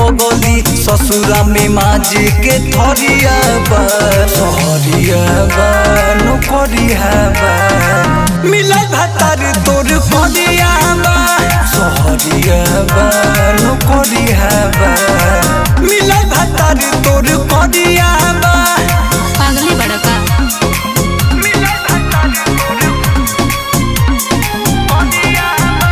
पगली ससुरा में माजी के थरिया बा सहरिया बा नौकरिया बा मिलल भतार तोर करिया बा सहरिया बा नौकरिया बा मिलल भतार तोर करिया बा पागले बड़का मिलल भतार तोर करिया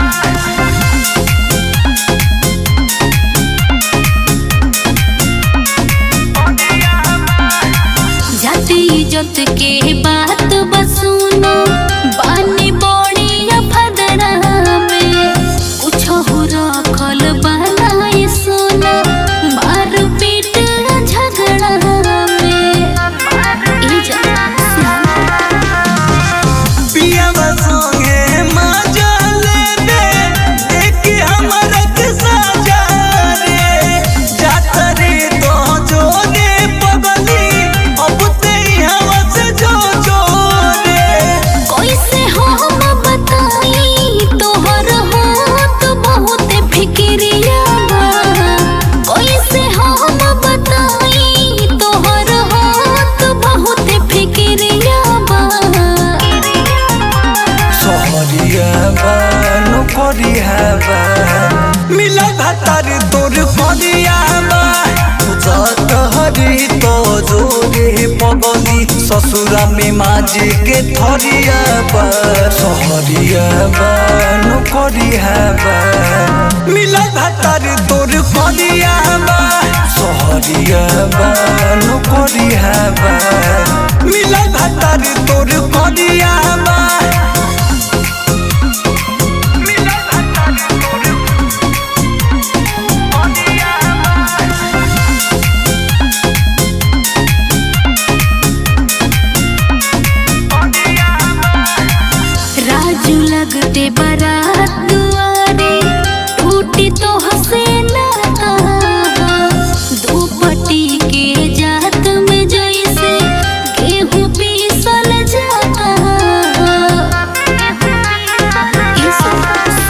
जाति इज्जत के बात बसुनो बानी बड़ी अफदरा में कुछ हो रखल बनाए सोना मार पीट झगड़ा में ई जा पियावा संगे मजा लेबे देख हमरा के साजा रे जात रे तो जोरे पगली अब ते हवा से जो जो रे कैसे हम बताई तोहर होत बहुत फिक्रिया बा कैसे हम बताई तोहर होत बहुत फिक्रिया बा सहरिया बा नौकरिया बा मिलल भतार तोर करिया बा जात हरी तो जोरे पगली ससुरा में माजी के थरिया बा सहरिया बा नौकरिया बा मिलल भतार तोर करिया बा सहरिया बा नौकरिया बा मिलल भतार तोर करिया बा राजू लगते बारात दुआरे टूटी तो हसे ना दो पट्टी के जात में जैसे गेहूं पीसल जाता ये सुन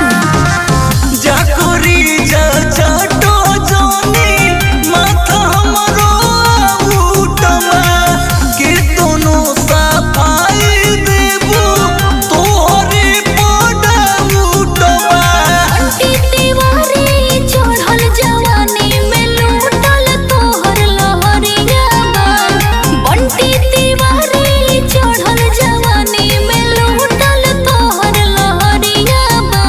जाकोरी जा चाटो जोनी माथा हमरो उठमा के दोनों सफाई देबू तोहरे पड़ा उठमा अंटी दीवारी चढ़ल जवानी में लूटल तोहर लहरिया बा बंटी दीवारी चढ़ल जवानी में लूटल तोहर लहरिया बा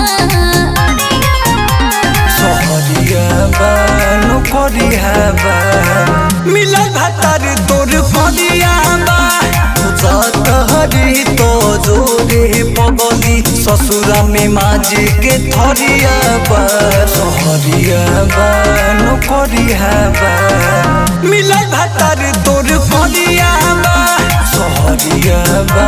सहरिया बा नौकरिया बा मिलल भतार तोर करिया बा जात हरी तो जोरे पगली ससुरा में माजी के थरिया बा सहरिया बा नौकरिया बा मिलल भतार तोर करिया बा सहरिया बा